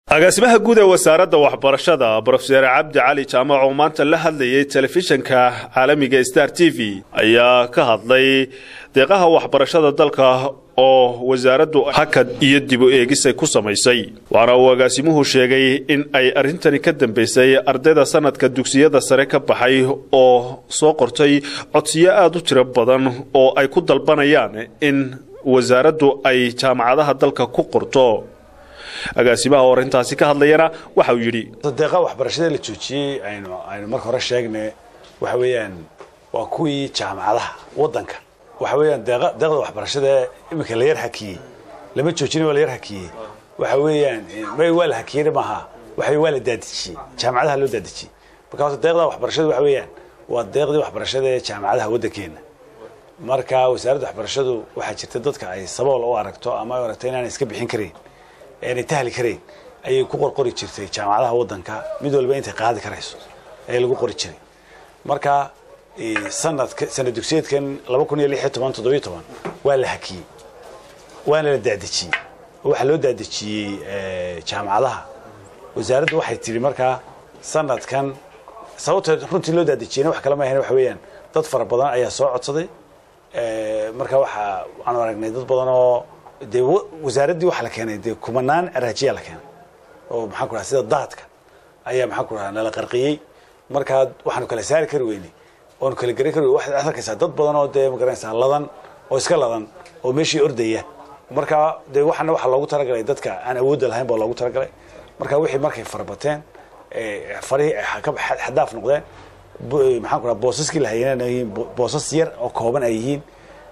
agaasimaha guud ee wasaaradda waxbarashada brofeser cabdi cali jaamac oo maanta la hadlayay telefishinka caalamiga star t v ayaa ka hadlay deeqaha waxbarashada dalka oo wasaaraddu hakad iyo dib u eegisay ku samaysay waxaana uu agaasimuhu sheegay in ay arrintani ka dambaysay ardayda sanadka dugsiyada sare ka baxay oo soo qortay codsiyo aada u tiro badan oo ay ku dalbanayaan in wasaaraddu ay jaamacadaha dalka ku qorto agaasimaha oo arrintaasi ka hadlayana waxa uu yidhi deeqa waxbarashada la joojiyey aynu aynu marka hore sheegnay waxa weeyaan waa kuwii jaamacadaha waddanka waxa weeyaan deeqa deeqda waxbarashada iminka la yar hakiyey lama joojin waa la yar hakiyey waxa weeyaan may waa la hakiyey maaha waxa waa la daadejiyey jaamacadaha loo daadejiyey marka horta deeqda waxbarashada waxa weeyaan waa deeqdii waxbarashada ee jaamacadaha waddankeena marka wasaaradda waxbarashadu waxaa jirta dadka ay sabool u aragto ama ay aragto inaanay iska bixin karayn aanay tahli karayn ayay ku qorqori jirtay jaamacadaha waddanka mid walba intay qaadi karayso ayaa lagu qori jiray marka sanadka sanad dugsiyeedkan laba kun iyo lix iyo toban toddobiyo toban waa la hakiyey waana la daadejiyey waxaa loo daadejiyey jaamacadaha wasaaraddu waxay tidhi markaa sanadkan sababta runtii loo daadejiyeyna wax kale ma ahayn waxa weeyaan dad fara badan ayaa soo codsaday marka waxaa waxaanu aragnay dad badan oo dee wasaaraddii waxaa la keenay dee kumanaan araajiyaa la keenay oo maxaan ku dhaha sida daadka ayaa maxaan ku dhaha nala qarqiyey markaa waxaanu kala saari kari weynay oonu kala garan kari waxaad arkaysaa dad badan oo dee magaranaysaa ladan oo iska ladan oo meeshii ordaya markaa dee waxana waxaa loogu talagalay dadka aan awoodda lahayn baa loogu talagalay marka wixii markay farabateen farihii xadaaf noqdeen maxaan ku dhaha boosaskii la hayeen yihiin boosas yar oo kooban ay yihiin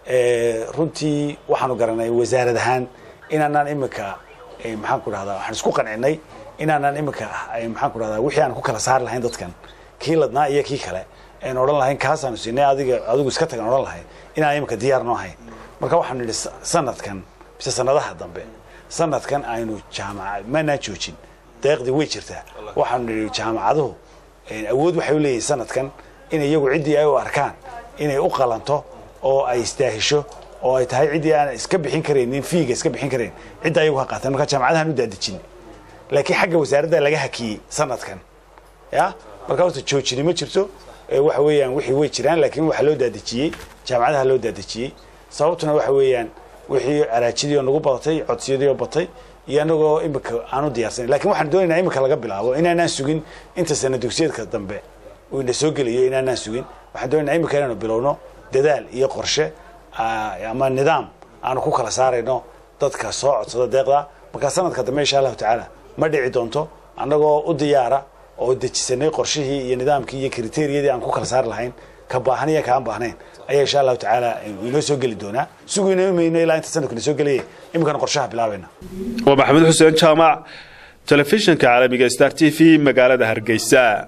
runtii waxaanu garanay wasaarad ahaan inaanaan iminka maxaan ku dhahdaa waxaan isku qancinay inaanaan iminka maxaan ku dhahdaa wixii aan ku kala saari lahayn dadkan kii ladnaa iyo kii kale aynu odhan lahayn kaasaanu siinay adiga adigu iska tagan odhan lahayn inaan iminka diyaar noo hayn marka waxaanu nidhi sanadkan mise sanadaha dambe sanadkan aynu jaamaca maanaan joojin deeqdii way jirtaa waxaanu nidhi jaamacaduhu awood waxay u leeyihin sanadkan in iyagu ciddii ay u arkaan inay u qalanto oo ay istaahisho oo ay tahay ciddii aan iska bixin karaynin fiiga iska bixin karayn cidda ayagu ha qaateen marka jaamacadahan u daadejin laakiin xagga wasaaradda laga hakiyey sanadkan ya marka horta joojini ma jirto waxa weeyaan wixii way jiraan laakiin waxaa loo daadejiyey jaamacadaha loo daadejiyey sababtuna waxa weeyaan wixii araajidii oo nagu badatay codsiyadii oo batay iyo anagoo imika aanu diyaarsanan lakin waxaan doonaynaa imika laga bilaabo inaanaan sugin inta sana dugsiyeedka dambe uu ina soo geliyo inaanaan sugin waxaan doonaynaa imika inaanu bilowno dadaal iyo qorshe ama nidaam aanu ku kala saarayno dadka soo codsada deeqda markaa sanadka dambe insha allahu tacaala ma dhici doonto annagoo u diyaara oo dejisanay qorshihii iyo nidaamkii iyo kriteriyadii aan ku kala saari lahayn ka baahan iyo kaan baahnayn ayaa insha allahu tacaala inoo soo geli doonaa sugayno mayno ilaa inta sanadku ina soo gelaya iminkana qorshaha bilaabayna waa maxamed xuseen jaamac telefishinka caalamiga star t v magaalada hargeysa